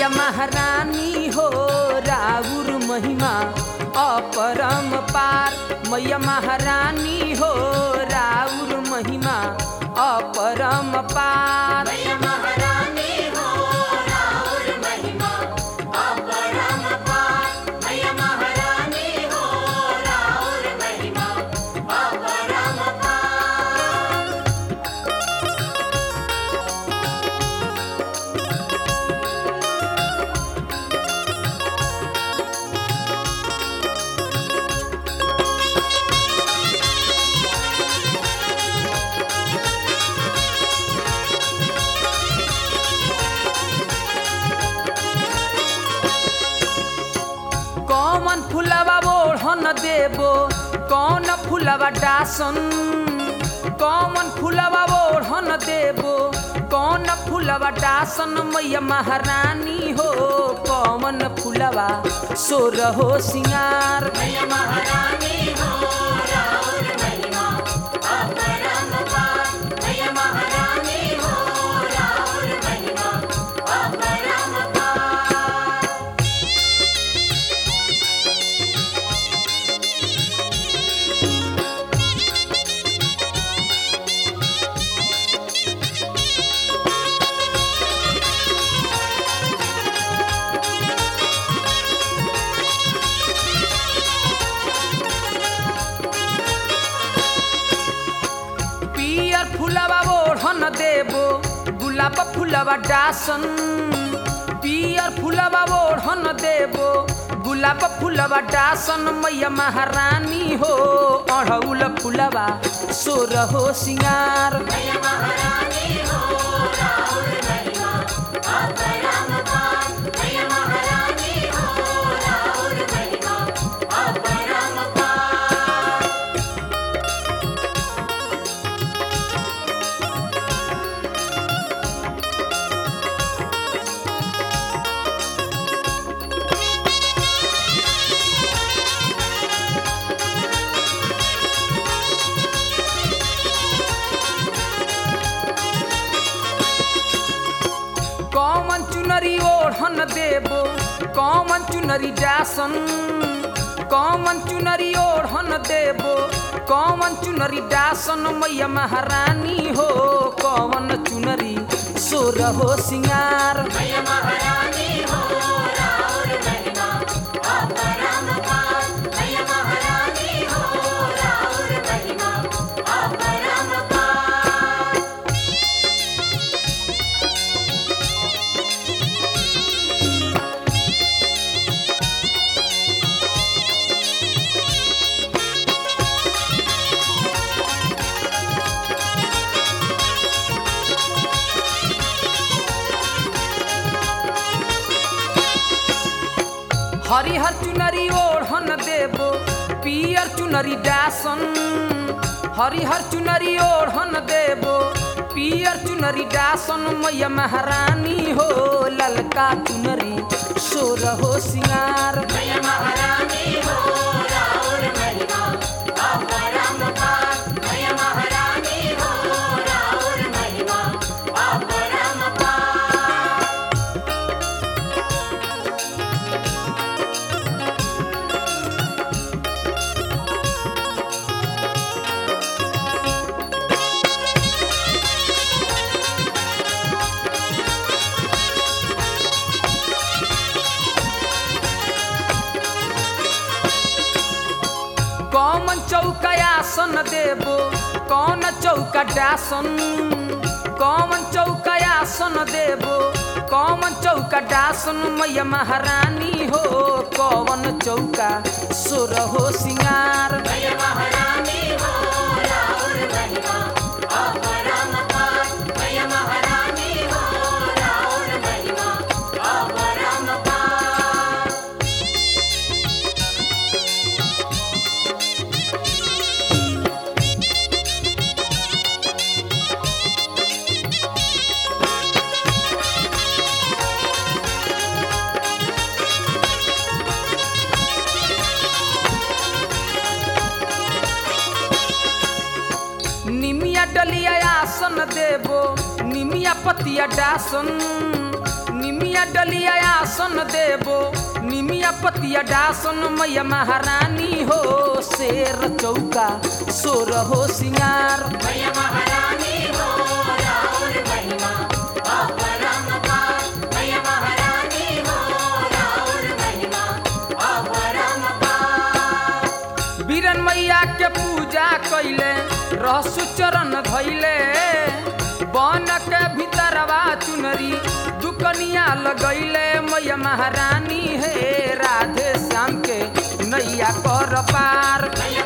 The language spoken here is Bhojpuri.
मैया महारानी हो राउर महिमा अपरम पार मैया महारानी हो राउर महिमा अपरम पार मैया महारानी हो राउर महिमा अपरम पार मैया महारानी हो राउर महिमा अपरम पार कौन फुलवा ओढ़न देबो कौन फुलवा डासन कौन फुलवा ओढ़न देबो कौन फुलवा डासन मैया महारानी हो कौन फुलवा सोर हो सिंगार मैया महारानी हो राउर महिमा अपरम पार मैया महारानी हो राउर महिमा अपरम पार पियर फुलवा ओढ़न देबो गुलाब फुलवा डासन पियर फुलवा ओढ़न देबो गुलाब फुलवा डासन मैया महारानी हो अढ़ौल फुलवा सोर हो सिंगार मैया महारानी हो राउर महिमा अपरम पार मैया महारानी हो राउर महिमा अपरम पार कौन चुनरी ओढ़न देबो कौन चुनरी डासन कौन चुनरी ओढ़न देबो कौन चुनरी डासन मैया महारानी हो कौन चुनरी सोर हो सिंगार मैया महारानी हो राउर महिमा अपरम पार मैया महारानी हो राउर महिमा अपरम पार हरिहर चुनरी ओढ़न देबो पियर चुनरी डासन हरिहर चुनरी ओढ़न देबो पियर चुनरी डासन मैया महारानी हो ललका चुनरी सोर हो सिंगार मैया महारानी हो राउर महिमा अपरम पार मैया महारानी हो राउर महिमा अपरम पार कौन चौका आसन देबो कौन चौका डासन कौन चौका आसन देबो कौन चौका डासन मैया महारानी हो कौन चौका सोर हो सिंगार मैया महारानी हो राउर महिमा अपरम पार मैया महारानी हो राउर महिमा अपरम पार निमिया डलिया आसन देबो निमिया पतिया डासन निमिया निमिया डलिया आसन देबो निमिया पतिया डासन मैया महारानी हो शेर चौका सोर हो सिंगार मैया महारानी हो राउर महिमा अपरंपार मैया महारानी हो राउर महिमा अपरंपार बीरन मैया के पूजा कैले रहसु चरण धैले बन के भीतरवा चुनरी दुकनिया लगैले मैया महारानी हे राधे श्याम के नैया कर पार मैया